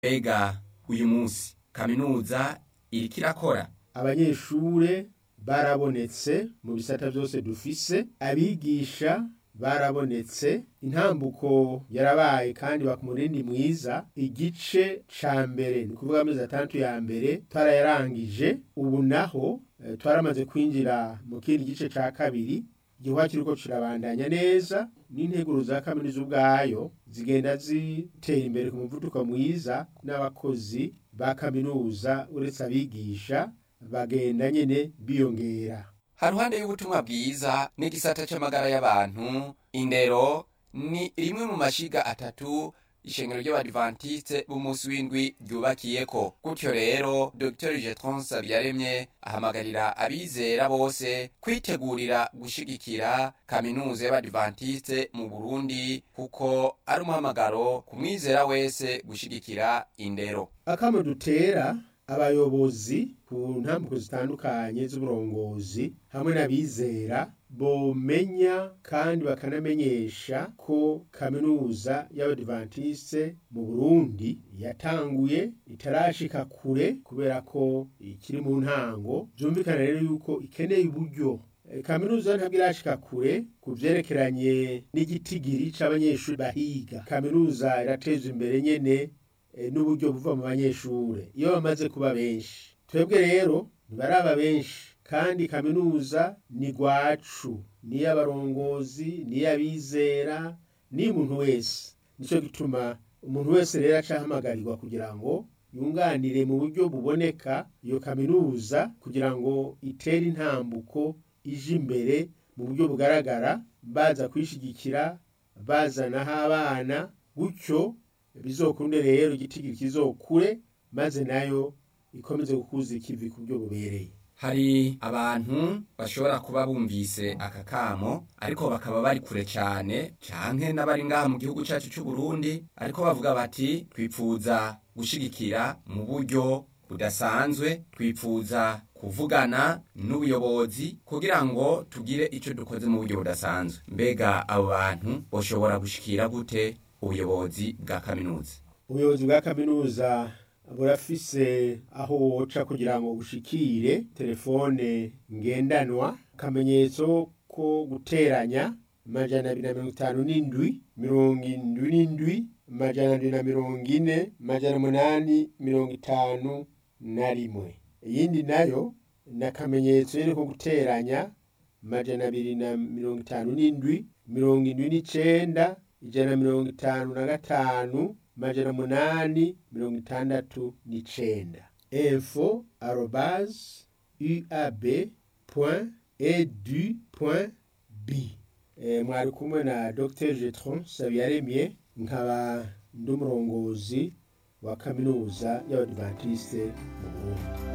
mbega uyu munsi kaminuza iriko irakora abanyeshure barabonetse mu bisata byose dufise abigisha barabonetse intambuko yarabaye kandi bakumurindi mwiza igice ca mbere ni kuvuga amezi atandatu ya mbere twarayarangije ubu naho eh, twaramaze kwinjira mu kindi gice ca kabiri igihuha kiriko kirabandanya neza n'integuro za kaminuza ubwayo zigenda zitera imbere ku muvuduko mwiza n'abakozi ba kaminuza uretse abigisha bagenda nyene biyongera haruhande y'ubutumwa bwiza n'igisata c'amagara y'abantu indero ni rimwe mu mashiga atatu ishengero ry'abadivantiste b'umunsi w'indwi ryubakiyeko gutyo rero dr jetron sabyaremye ahamagarira abizera bose kwitegurira gushigikira kaminuza y'abadivantiste mu burundi kuko ari umuhamagaro ku mwizera wese gushigikira indero akamo dutera abayobozi ku ntambuko zitandukanye z'uburongozi hamwe n'abizera bomenya kandi bakanamenyesha ko kaminuza y'abadivantiste mu burundi yatanguye itarashika kure kubera ko ikiri mu ntango byumvikana rero yuko ikeneye uburyo Eh, kaminuza ntabwo irashika kure ku vyerekeranye n'igitigiri c'abanyeshuri bahiga kaminuza irateza imbere nyene eh, n'uburyo buva mu banyeshure iyo bamaze kuba benshi twebwe rero ntibaraba benshi kandi kaminuza ni gwacu niy'abarongozi niy'abizera niy'umuntu wese nico gituma umuntu wese rero acahamagarirwa kugira ngo yunganire mu buryo buboneka iyo kaminuza kugira ngo itere intambuko ije imbere mu buryo bugaragara baza kwishigikira bazanaho abana gutyo bizokunde rero igitigiri kizokure maze nayo ikomeze gukuza ikivi ku buryo bubereye hari abantu bashobora kuba bumvise aka kamo ariko bakaba bari kure cyane canke n'abari ngaha mu gihugu cacu c'u Burundi ariko bavuga bati twipfuza gushigikira mu buryo budasanzwe twipfuza kuvugana n'ubuyobozi kugira ngo tugire ico dukoze mu buryo budasanzwe mbega abo bantu boshobora gushikira gute ubuyobozi bwa kaminuza ubuyobozi bwa kaminuza burafise aho woca kugira ngo bushikire telefone ngendanwa akamenyetso ko guteranya amajana abiri na mirongo itanu n'indwi mirongo indwi n'indwi amajana abiri na mirongo ine amajana umunani mirongo itanu na rimwe iyindi nayo ni akamenyetso nyene ko guteranya amajana abiri na mirongo itanu n'indwi mirongo indwi n'icenda ijana na mirongo itanu na gatanu amajana umunani mirongo itandatu n'icenda info arobase uab point edu point b Eh, mwari kumwe na dr jetron sabiyaremye nkaba ndi umurongozi wa kaminuza y'abadivantiste mu burundi